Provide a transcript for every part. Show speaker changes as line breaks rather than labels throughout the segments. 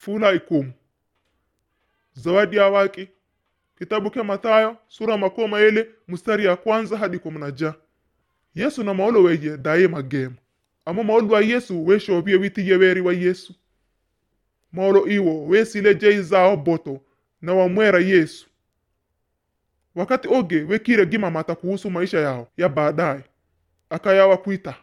fula ikumu zawadi ya waki kitabu ke Mathayo sura makoma ele mstari ya kwanza hadi kumi na ja yesu na maolo weye daye magema amo maolo wa yesu weshobie witiye weri wa yesu maolo iwo wesile jei zao boto na wamwera yesu wakati oge wekire gimamata kuhusu maisha yao ya baadaye akayawa kwita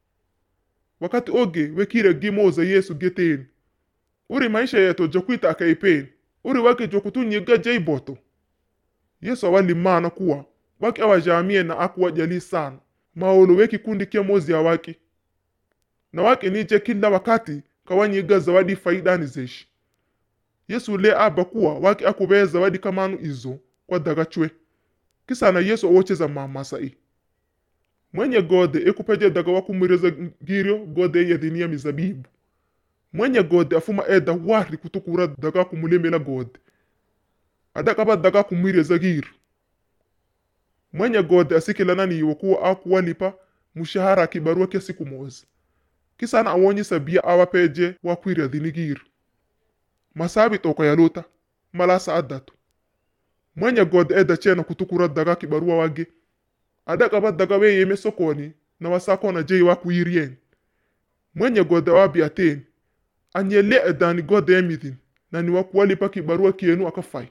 wakati oge wekire gimoza yesu geteni uri maisha yeto jokwita akaipeni uri wake jokutunyiga jei boto yesu awalimana kuwa wake awajamie na akuwajali sana maolo weki kundi kia mozi ya wake na wake nije kila wakati kawanyiga zawadi faidani zeshi yesu le aba kuwa wake akubeye zawadi kamanu izo kwa daga chwe kisana yesu awocheza mamasai mwenye gode ekupeje daga wakumwireza girio gode yedhinia mizabibu mwenye gode afuma eda wari kutukura daga kumulemela gode adakaba daga kumwireza giru mwenye gode asikilana niwo kuwa akuwalipa mushahara kibarua kya siku moza kisana awonyisa bia awapeje wakwira dhini giru masabi toko yaluta malasa adatu mwenye gode eda chena kutukura daga kibarua wage adakaba daga weyeme sokoni na wasakona jei wakuirien mwenye gode wabi ateni anyele edani gode emidhin na ni wakuwalipa kibarua kienu akafai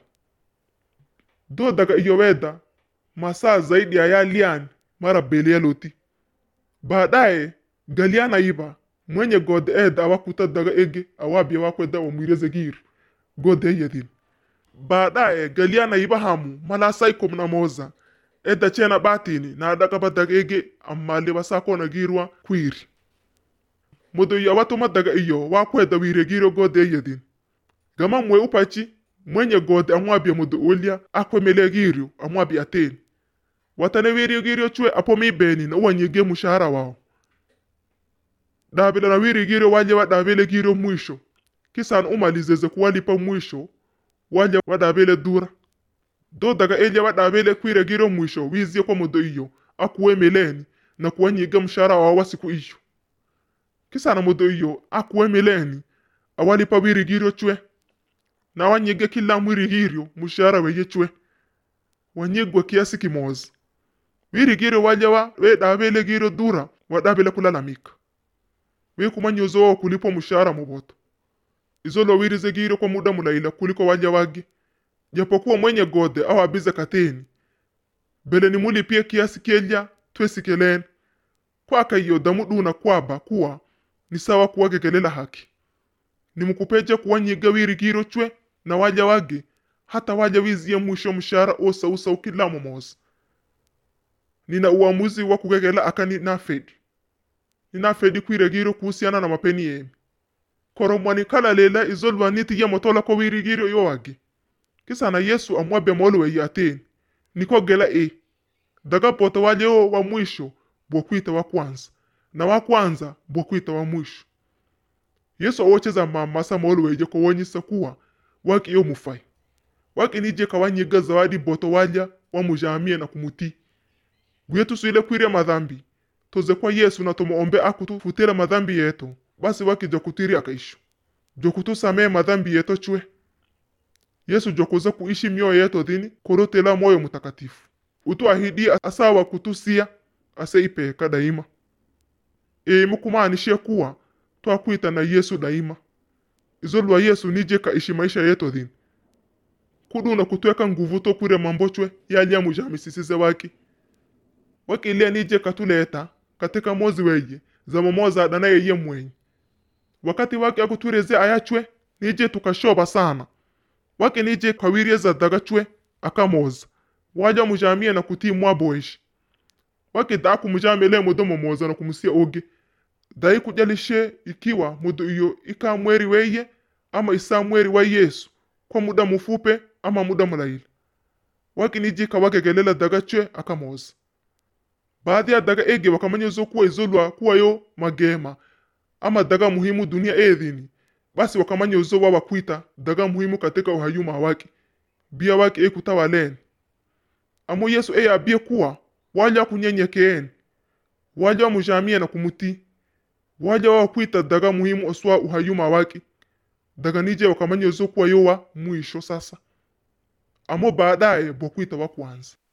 do daga iyoweda masaa zaidi ya yalian mara beli yaloti baadaye galiana iba mwenye gode eda awakuta daga ege awabia wakweda wamwireze giru gode yedhin baadaye galiana iba hamu malasai komna moza eda chena batini na adakaba daga ege amale wasakona girwa kwiri modo ya watuma daga iyo wakweda wire giro gode yedhin gama mwe upachi mwenye gode amwabia modo olia akwemele girio amwabia ateni watane wiri girio chwe apomi beni na uwanyige mushahara wao dabila na wiri girio waje wadabele girio mwisho kisan umalizeze kuwalipa mwisho waje wadabele dura do daga eje wadabele kwire girio mwisho wizie kwa modo iyo akuwemeleni na kuwanyiga mshahara wao wa siku iyo kisana modo iyo akuwemeleni awalipa wiri girio chwe na wanyige kila mwiri girio mushahara weye chwe wanyigwa kiasi kimoza wiri girio wajewa wedabele girio dura wadabele kulalamika wekumanyozo wao kulipo mushahara muboto izolo wirize girio kwa muda mulaila kuliko waja wage japokuwa mwenye gode au abize kateni bele ni mulipie kiasi kelya twesikeleni kwaka iyo damuduna kwaba kuwa ni sawa kuwagegelela haki nimukupeje kuwanyiga wiri girio chwe na waja wage hata waja wizie mwisho mshahara osa usa ukila momoza nina uamuzi wa kugegela akani nafedi ninafedi kwiragiro kuhusiana na mapeni yemi koromwani kala lela izolwaniti ye motola ko wirigiro yo wage kisana yesu amwabe molo ye ateni nikogela e daga poto wale o wa mwisho bokwita wa kwanza na wa kwanza bokwita wa mwisho yesu awocheza mamasa molo weje kowonyisa kuwa waki yo mufai waki nije kawanyiga zawadi boto walya wamujamie na kumuti gwetu suile kwire madhambi toze kwa yesu na tumuombe akutufutira madhambi yetu basi waki jokutiri akaisho jokutusamee madhambi yetu chwe yesu jokuza kuishi mioyo yetu dhini korotela moyo mutakatifu utuahidi asawa kutusia aseipeka daima e mukumaanishe kuwa twakwita na yesu daima izolwa yesu nije kaishi maisha yetu dhini kuduna kutweka nguvu tokwire mambo chwe yalya mujamisisize waki wakilia nije katuleta katika mozi weye zamomoza dana yeye mwenye wakati wake akutureze ayachwe nije tukashoba sana wake nije kawirie za daga chwe akamoza waja mujamie na kutii mwaboishi wake da kumujamele mudo momoza na kumusia oge dai kujalishe ikiwa mudo iyo ika mweri weye ama isa mweri wa yesu kwa muda mufupe ama muda mulaila wake nije kawagegelela daga chwe akamoza baadhi ya daga ege wakamanyezo kuwa izolwa kuwa yo magema ama daga muhimu dunia edhini basi wakamanyezo wa wakwita daga muhimu katika uhayuma wake bia wake ekutawaleni amo yesu eye abie kuwa waja kunyenyekeeni waja wamujamie na kumuti waja wawakwita daga muhimu oswa uhayuma wake daga nije wakamanya zokuwa yo wa mwisho sasa amo baadaye bokuita wa kwanza